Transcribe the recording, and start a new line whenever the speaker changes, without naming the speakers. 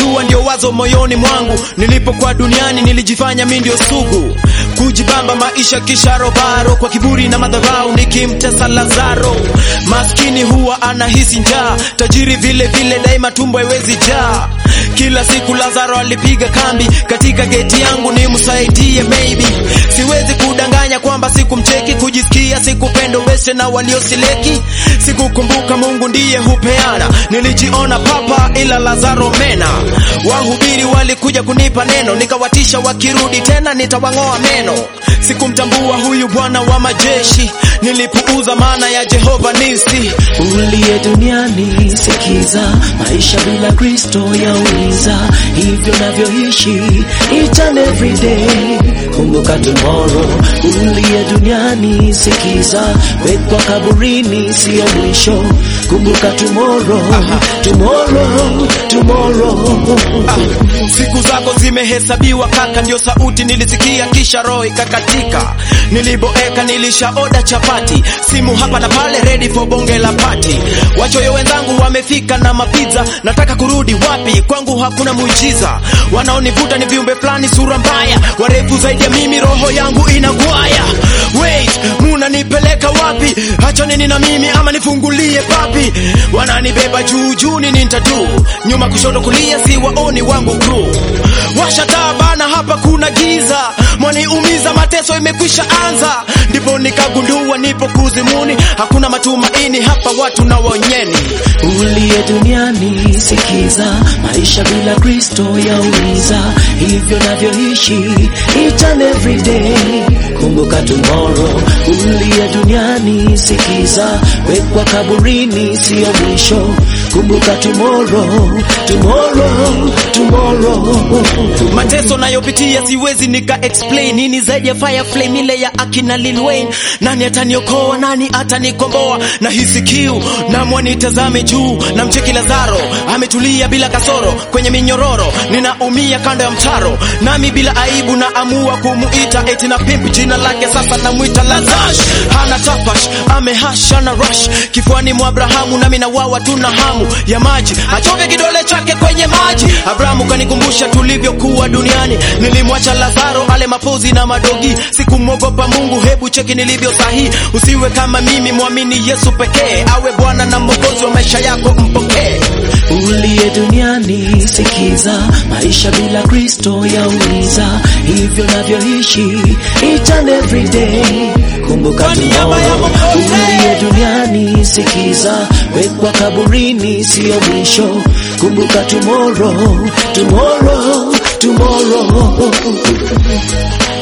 Sikujua ndio wazo moyoni mwangu, nilipokuwa duniani nilijifanya mi ndio sugu, kujibamba maisha kisha robaro, kwa kiburi na madharau nikimtesa Lazaro. Maskini huwa anahisi njaa, tajiri vile vile daima tumbo haiwezi jaa. Kila siku Lazaro alipiga kambi katika geti yangu nimsaidie, maybe siwezi kudanganya kwamba sikumcheki, kujisikia sikupendo wese na waliosileki, sikukumbuka Mungu ndiye hupeana, nilijiona papa ila Lazaro mena. Wahubiri walikuja kunipa neno, nikawatisha wakirudi tena nitawang'oa meno. Sikumtambua huyu Bwana wa majeshi, nilipuuza maana ya Jehova Nisi.
uliye duniani sikiza, maisha bila Kristo yaumiza, hivyo navyoishi each and every day. Kumbuka tomorrow, uliye duniani sikiza, wekwa kaburini sio mwisho. Kumbuka tomorrow, tomorrow, tomorrow.
Siku zako zimehesabiwa kaka, ndio sauti nilisikia, kisha roho ikakatika. Niliboeka, nilishaoda chapati, simu hapa na pale, ready for bonge la pati. Wachoyo wenzangu wamefika na mapizza, nataka kurudi wapi? Kwangu hakuna muujiza, wanaonivuta ni viumbe fulani, sura mbaya, warefu zaidi ya mimi, roho yangu inagwaya. Wait, munanipeleka wapi? Hacha nini na mimi ama nifungulie papi? Wananibeba juu juu, nini nitadu? Nyuma kushoto kulia, si waoni wangu crew. Washa taa bana, hapa kuna giza, mwaniumiza, mateso imekwisha anza. Ndipo nikagundua nipo kuzimuni, hakuna matumaini hapa, watu na wonyeni.
uliye duniani sikiza, maisha bila Kristo yaumiza, hivyo navyoishi each and every day. Kumbuka tomorrow, uliye duniani sikiza, wekwa kaburini sio mwisho. Kumbuka tomorrow, tomorrow, tomorrow.
Mateso nayopitia siwezi nika explain nini zaidi ya fire flame ile ya akina Lil Wayne. Nani ataniokoa? Nani atanikomboa? na hisi kiu na mwanitazame juu na mcheki Lazaro ametulia bila kasoro kwenye minyororo, ninaumia kando ya mtaro, nami bila aibu na amua kumuita eti na pimp jina lake sasa namwita Lazash. Hana tafash amehasha na rush kifuani mwa Abrahamu, nami na wawa tuna hamu ya maji, achove kidole chake kwenye maji. Abrahamu kanikumbusha tulivyokuwa duniani, nilimwacha Lazaro ale mapozi na madogi, sikumwogopa Mungu. Hebu cheki nilivyo sahihi, usiwe kama mimi, mwamini Yesu pekee, awe Bwana na Mwokozi wa maisha yako, mpokee.
uliye duniani sikiza, maisha bila Kristo yaumiza, hivyo navyoishi each and every day. Kumbuka
Kwa niaba ya
tomorrow,
Mwokozi.
uliye duniani sikiza, wekwa kaburini sio mwisho. Kumbuka tomorrow, tomorrow, tomorrow.